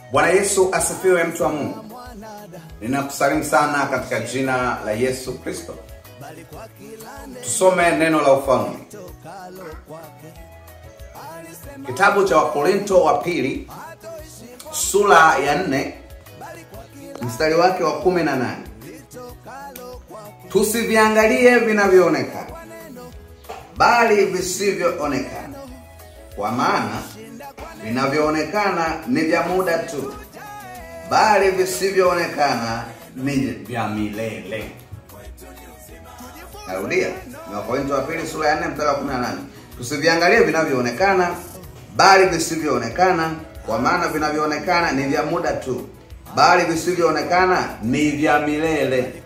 Bwana Yesu asifiwe, mtu wa Mungu. Ninakusalimu sana katika jina la Yesu Kristo. Tusome neno la ufalme, kitabu cha Wakorinto wa pili sura ya nne mstari wake wa kumi na nane tusiviangalie vinavyoonekana bali visivyoonekana, kwa maana vinavyoonekana ni vya muda tu, bali visivyoonekana ni vya milele. Narudia, ni Wakorintho wa pili sura ya 4 mstari wa 18. Tusiviangalie vinavyoonekana bali visivyoonekana, kwa maana vinavyoonekana ni vya muda tu, bali visivyoonekana ni vya milele.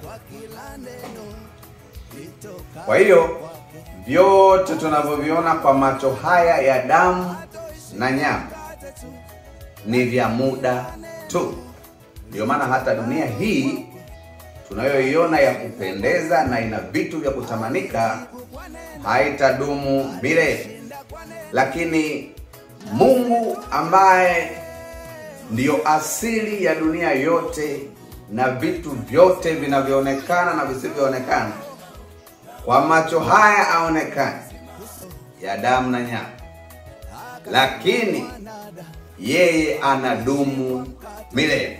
Kwa hiyo vyote tunavyoviona kwa macho haya ya damu na nyama ni vya muda tu. Ndio maana hata dunia hii tunayoiona ya kupendeza na ina vitu vya kutamanika haitadumu milele, lakini Mungu ambaye ndiyo asili ya dunia yote na vitu vyote vinavyoonekana na visivyoonekana kwa macho haya aonekane ya damu na nyama, lakini yeye anadumu milele.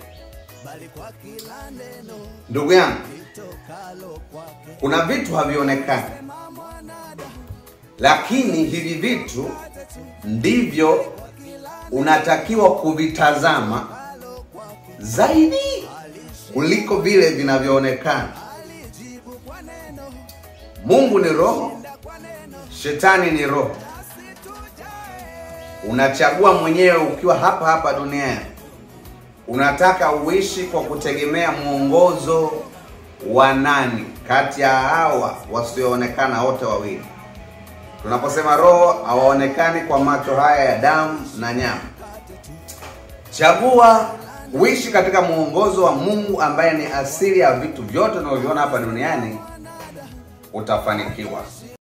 Ndugu yangu, kuna vitu havionekani, lakini hivi vitu ndivyo unatakiwa kuvitazama zaidi kuliko vile vinavyoonekana. Mungu ni roho, shetani ni roho. Unachagua mwenyewe ukiwa hapa hapa duniani, unataka uishi kwa kutegemea mwongozo wa nani kati ya hawa wasioonekana wote wawili. Tunaposema roho hawaonekani kwa macho haya ya damu na nyama, chagua uishi katika mwongozo wa Mungu ambaye ni asili ya vitu vyote unavyoviona hapa duniani, utafanikiwa.